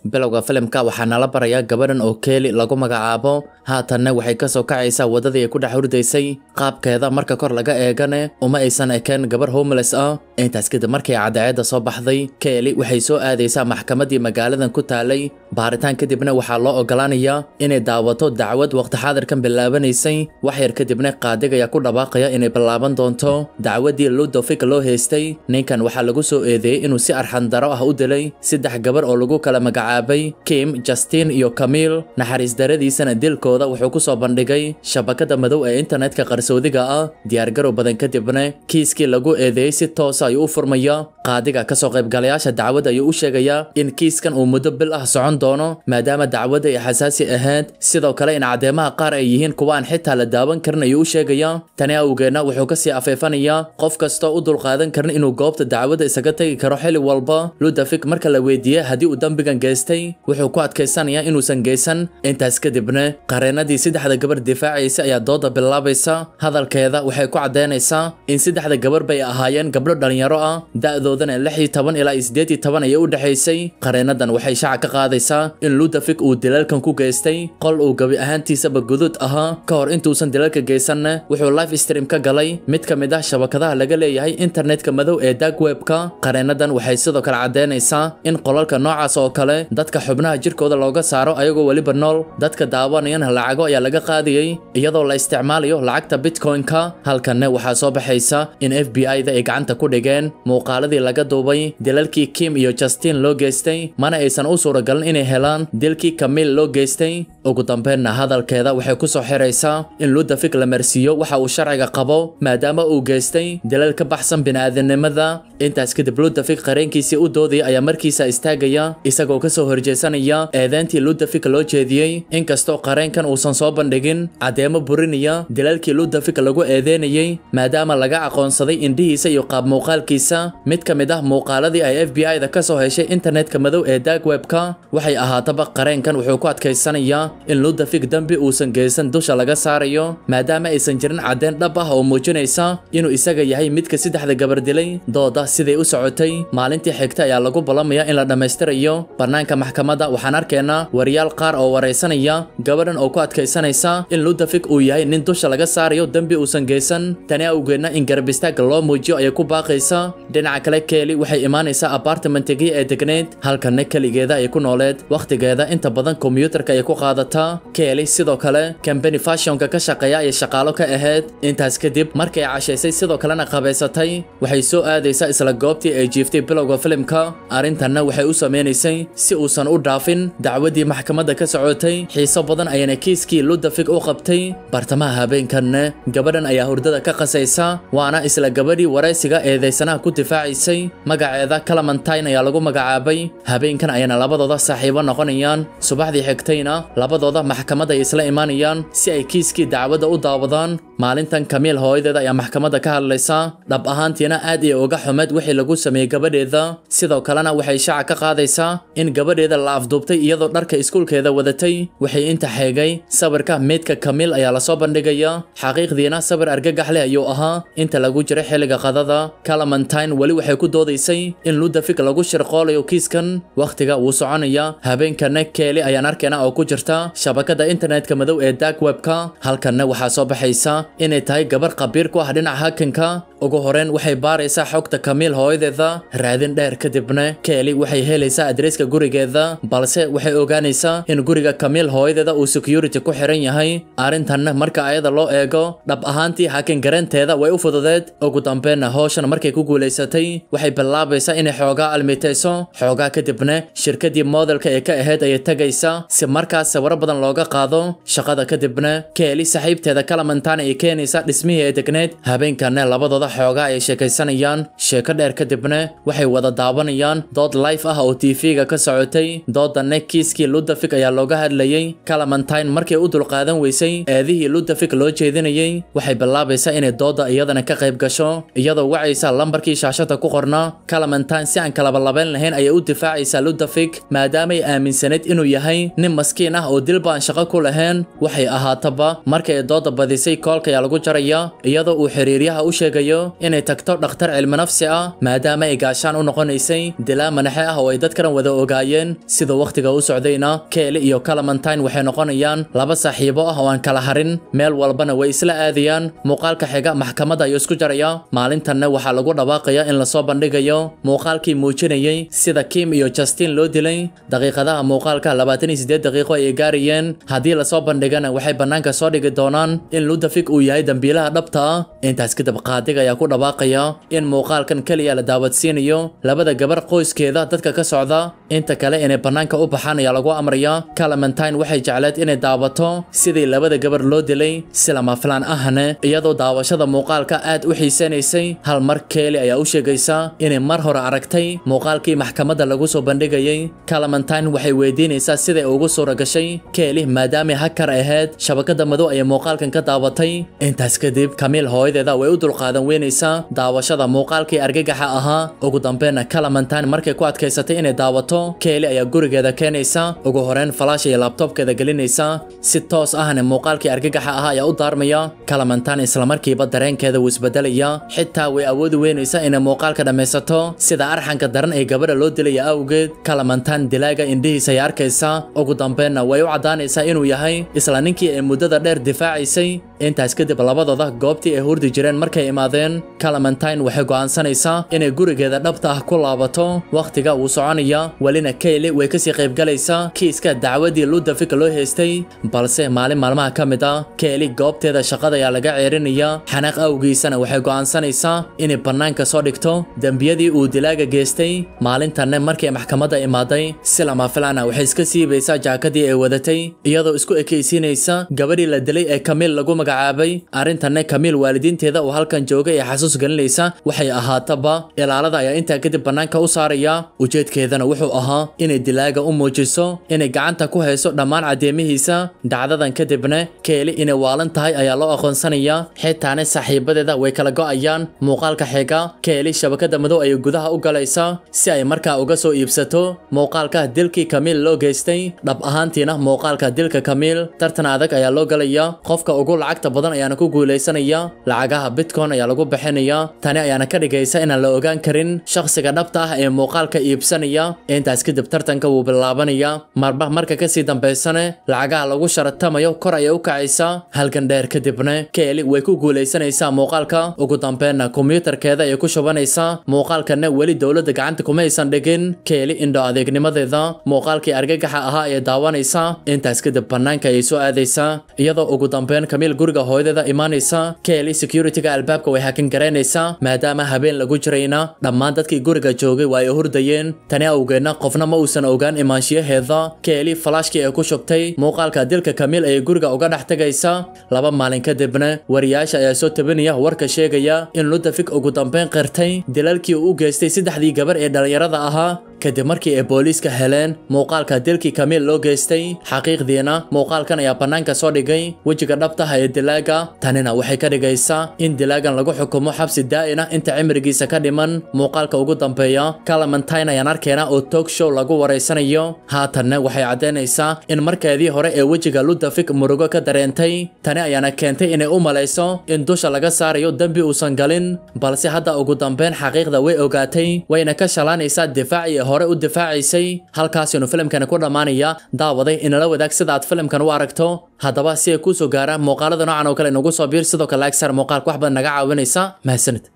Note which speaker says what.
Speaker 1: bilowga filimka waxaa nala barayaa gabadhan oo keeli lagu magacaabo haatanna waxay ka soo kacaysaa waddadii ay ku dhex hurdaysay qaabkeeda marka kor laga eegane uma aysan ekeen gabar homeless ah intaas kadib markay cadceedda soo baxday keeli waxay soo aadaysaa maxkamaddii magaaladan ku taalay baaritaan kadibna waxaa loo ogolaanayaa inay daawato dacwad waqti xaadirkan bilaabanaysay wax yar kadibna qaadig ayaa ku dhawaaqaya inay bilaaban doonto dacwaddii ludofik loo haystay ninkan waxaa lagu soo eedeeyey inuu si arxandaro ah u dilay saddex gabar oo lagu kala magacaabay kim justin iyo kamiil naxariis daradiisana dilkooda wuxuu ku soo bandhigay shabakada madow ee internetka qarsoodiga ah diyaargarow badan kadibna kiiskii lagu eedeeyey si toosa ayuu u furmaya qaadiga kasoo qaybgalayaasha dacwadda ayuu u sheegayaa in kiiskan uu muddo bil ah socon doono maadaama dacwadda ay xasaasi ahayd sidoo kale in caddeemaha qaar ay yihiin kuwa aan xitaa la daawan karin ayuu u sheegayaa tani awgeedna wuxuu kasii afeefanayaa qof kastoo u dulqaadan karin inuu goobta dacwadda isaga tegi karo xili walba ludafik marka la weydiiyey haddii uu dambigan geystay wuxuu ku adkaysanayaa inuusan geysan intaas kadibna qareenadii saddexda gabar difaacaysa ayaa dooda bilaabaysa hadalkeeda waxay ku caddeynaysaa in saddexda gabar bay ahaayeen gabdho dhallinyaro ah da'doodana lix iyo toban ilaa iyo siddeed iyo toban ayay u dhexaysay qareenadan waxay shaaca ka qaadaysaa in ludafik uu dilalkan ku geystay qol uu gabi ahaantiisaba guduud ahaa ka hor intuusan dilalka geysanna wuxuu live stream ka galay mid ka mid ah shabakadaha laga leeyahay internetka madow ee dark webka qareenadan waxay sidoo kale caddeynaysaa in qolalka noocaas oo kale dadka xubnaha jirkooda looga saaro ayagoo weliba nool dadka daawanayana lacago ayaa laga qaadayay iyadoo la isticmaalayo lacagta bitcoin-ka halkanna waxaa soo baxaysa in f b i-da ay gacanta ku dhigeen muuqaaladii laga duubay dilalkii kim iyo justin loo geystay mana aysan u suuragalin inay helaan dilkii kamiil loo geystay ugu dambeynna hadalkeeda waxay ku soo xiraysaa in ludafik la marsiiyo waxa uu sharciga qabo maadaama uu geystay dilal ka baxsan bini'aadanimada intaas kadib ludafik qareenkiisii u doodaya ayaa markiisa istaagaya isagoo kasoo horjeesanaya eedeyntii ludafik loo jeediyey inkastoo qareenkan uusan soo bandhigin caddeemo burinaya dilalkii ludafik lagu eedeynayey maadaama laga aqoonsaday indhihiisa iyo qaab muuqaalkiisa mid ka mid ah muuqaaladii ay f b i-da ka soo heshay internetka madow ee dark webka waxay ahaataba qareenkan wuxuu ku adkaysanayaa in ludafik dembi uusan geysan dusha laga saarayo maadaama aysan jirin caddeyn dhab ah oo muujinaysa inuu isaga yahay midka saddexda gabar dilay dooda siday u socotay maalintii xigta ayaa lagu ballamaya in la dhammaystirayo bannaanka maxkamadda waxaan arkaynaa wariyaal qaar oo waraysanaya gabadhan oo ku adkaysanaysa in ludafik uu yahay nin dusha laga saarayo dembi uusan geysan tani awgeedna in garbistaagga loo muujiyo ayay ku baaqaysa dhinaca kale keeli waxay imaanaysaa apartmentigii ee degneyd halkanna keligeeda ay ku nooleed wakhtigeeda inta badan kombiyuutarka ay ku qaadataa keeli sidoo kale kambani fashionka ka shaqeeya ayay shaqaalo ka ahayd intaas kadib markay cashaysay sidoo kalena qabaysatay waxay soo aadaysaa isla goobtii ay jiiftay bilowga filimka arrintanna waxay u sameynaysay si uusan u dhaafin dacwaddii maxkamadda ka socotay xiiso badan ayana kiiskii ludafik u qabtay bartamaha habeenkanna gabadhan ayaa hurdada ka qasaysa waana isla gabadhii waraysiga eedaysanaha ku difaacaysay magaceeda calamantine ayaa lagu magacaabay habeenkan ayana labadooda saaxiibo noqonayaan subaxdii xigtayna labadooda maxkamadda ay isla imaanayaan si ay kiiskii dacwadda u daawadaan maalintan kamiil hooyadeeda ayaa maxkamadda ka hadlaysa dhab ahaantiina aad iyo uga xumeed wixii lagu sameeyey gabadheeda sidoo kalena waxay shaaca ka qaadaysaa in gabadheeda la afduubtay iyadoo dharka iskuulkeeda wadatay waxay inta xeegay sawirka meydka kamiil ayaa lasoo bandhigaya xaqiiqdiina sawir argagax leh ayuu ahaa inta lagu jiray xilliga qadada calamantine weli waxay ku doodaysay in ludafik lagu shirqoolayo kiiskan wakhtiga wuu soconaya habeenkana keeli ayaan arkayna oo ku jirta shabakada internetka madow ee dark webka halkanna waxaa soo baxaysa inay tahay gabar qabiir ku ah dhinaca hakanka ugu horeyn waxay baaraysaa xogta kamiil hooyadeeda raadin dheer kadibna keeli waxay helaysaa adreeska gurigeeda balse waxay ogaanaysaa in guriga kamiil hooyadeeda uu security ku xiran yahay arrintanna marka ayada loo eego dhab ahaantii hakan garanteeda way u fududeed ugu dambeynna howshan markay ku guulaysatay waxay bilaabaysaa inay xoogaa almitayso xoogaa kadibna shirkadii modelka ee ka ahayd ayay tagaysa si markaas sawiro badan looga qaado shaqada kadibna keeli saaxiibteeda calamantana ay keenaysa dhismihii ee degneed habeenkanna labadooda xoogaa ay sheekaysanayaan sheeko dheer kadibna waxay wada daawanayaan dood life ah oo tv-ga ka socotay doodanna kiiskii ludafik ayaa looga hadlayey calamantine markay u dulqaadan weysay eedihii ludafik loo jeedinayey waxay bilaabaysaa inay dooda iyadana ka qayb gasho iyadoo wacaysa lambarkii shaashada ku qornaa calamantine si aan kalabalabayn lahayn ayay u difaacaysaa ludafik maadaamay aaminsanayd inuu yahay nin maskiin ah oo dilba aan shaqo ku lahayn waxay ahaataba markay dooda badisay koolka ayaa lagu jaraya iyadoo uu xiriiryaha u sheegayo inay tagto dhakhtar cilmi nafsi ah maadaama ay gaashaan u noqonaysay dilaa manaxe ah oo ay dadkan wada ogaayeen sida wakhtiga u socdayna keeli iyo calamantine waxay noqonayaan laba saaxiibo ah oo aan kala harin meel walbana way isla aadayaan muuqaalka xiga maxkamadda ayuu isku jaraya maalintanna waxaa lagu dhawaaqaya in lasoo bandhigayo muuqaalkii muujinayay sida kim iyo justin loo dilay daqiiqadaha muuqaalka labaatan iyo siddeed daqiiqo ayay gaarayeen haddii lasoo bandhigana waxay bannaanka soo dhigi doonaan in ludafig uu yahay dembiilaha dhabta ah intaas kadib qaadiga ayaa ku dhawaaqaya in muuqaalkan keliya la daawadsiinayo labada gabar qoyskeeda dadka ka socda inta kale inay bannaanka u baxaan ayaa lagu amraya calamantine waxay jecleed inay daawato sidii labada gabar loo dilay si lama filaan ahne iyadoo daawashada muuqaalka aad u xiisanaysay hal mar keeli ayaa u sheegaysa inay mar hore aragtay muuqaalkii maxkamadda lagu soo bandhigayay calamantine waxay weydiinaysaa siday ugu suura gashay keeli maadaamay hakar ahayd shabakada madow ayay muuqaalkan ka daawatay intaas kadib kamiil hooyadeeda way u dulqaadan weynaysaa daawashada muuqaalkii argagaxa ahaa ugu dambeynna calamantine markay ku adkaysatay inay daawato keeli ayaa gurigeeda keenaysa ugu horeyn falaash iyo labtobkeeda gelinaysa si toos ahna muuqaalkii argagaxa ahaa ayaa u daarmaya calamantine islamarkiiba dareenkeeda wuu isbedelaya xitaa way awoodi weynaysaa inay muuqaalka dhammaysato sida arxanka daran ee gabadha loo dilaya awgeed calamantine dilaaga indhihiisa ay arkaysa ugu dambeynna way u caddaanaysaa inuu yahay isla ninkii ay muddada dheer difaacaysay intaas kadib labadooda goobtii ay hurdi jireen markay imaadeen calamantine waxay go'aansanaysaa inay gurigeeda dhabta ah ku laabato wakhtiga wuu soconaya welina kayli way kasii qaybgalaysaa kiiska dacwadii ludafik loo haystay balse maalin maalmaha ka mid ah kayli goobteeda shaqada ayaa laga ceerinaya xanaaq awgiisana waxay go'aansanaysaa inay bannaanka soo dhigto dembiyadii uu dilaaga geystay maalintanne markay maxkamadda imaaday si lama filaana waxay iska siibaysaa jaakadii ay wadatay iyadoo isku ekaysiinaysa gabadhii la dilay ee kamiil lagu magacaabay arrintanne kamiil waalidiinteeda oo halkan joogay ee xasuus gelinaysa waxay ahaataba ilaalada ayaa intaa kadib bannaanka u saaraya ujeedkeedana wuxuu ahaa inay dilaaga u muujiso inay gacanta ku hayso dhammaan caddeemihiisa dhacdadan kadibna keeli inay waalan tahay ayaa loo aqoonsanaya xitaane saaxiibadeeda way kala go'ayaan muuqaalka xiga keeli shabakada madow ayay gudaha u galaysaa si ay markaa uga soo iibsato muuqaalka dilkii kamiil loo geystay dhab ahaantiina muuqaalka dilka kamiil tartan adag ayaa loo galaya qofka ugu lacagta badan ayaana ku guulaysanaya lacagaha bitcoin ayaa lagu bixinaya tani ayaana ka dhigaysa inaan la ogaan karin shakhsiga dhabta ah ee muuqaalka iibsanaya intaas kadib tartanka wuu bilaabanaya marba marka kasii dambaysane lacagaha lagu sharatamayo kor ayay u kacaysaa halgan dheer kadibna keeli way ku guulaysanaysaa muuqaalka ugu dambeynna kombiyuutarkeeda ayay ku shubanaysaa muuqaalkanna weli dowladda gacanta kuma aysan dhigin keeli indho adeegnimadeeda muuqaalkii argagaxa ahaa ayay daawanaysaa intaas kadib bannaanka ayay soo aadaysaa iyadoo ugu dambeyn kamiil guriga hooyadeeda imaanaysa keeli securityga albaabka way hakan garaynaysaa maadaama habeen lagu jirayna dhammaan dadkii guriga joogay waa ay hurdayeen tani awgeedna qofna ma uusan ogaan imaanshiyaheeda keeli falaashkii ay ku shubtay muuqaalka dilka kamiil ayay guriga uga dhex tegaysa laba maalin kadibna wariyaasha ayaa soo tabinaya warka sheegaya in ludafik ugu dambeyn qirtay dilalkii uu u geystay saddexdii gabar ee dhallinyarada ahaa kadib markii ay booliiska heleen muuqaalka dilkii kamiil loo geystay xaqiiqdiina muuqaalkan ayaa bannaanka soo dhigay wejiga dhabtaha ee dilaaga tanina waxay ka dhigaysaa in dilaagan lagu xukumo xabsi daa'ina inta cimrigiisa ka dhiman muuqaalka ugu dambeeya calamantine ayaan arkeena oo tog show lagu waraysanayo haatanna waxay caddaynaysaa in markeedii hore ee wejiga ludafik murugo ka dareentay tani ayaana keentay inay u malayso in dusha laga saarayo dembi uusan galin balse hadda ugu dambeyn xaqiiqda way ogaatay wayna ka shalaanaysaa difaacii hore u difaacaysay halkaasinu filimkani ku dhammaanaya daawaday inala wadaag sida aad filimkan u aragto haddaba si ay kuu soo gaaraan muuqaalada noocan oo kale nagu soo biir sidoo kale like sar muuqaalka wax badan naga caawinaysa mahadsanid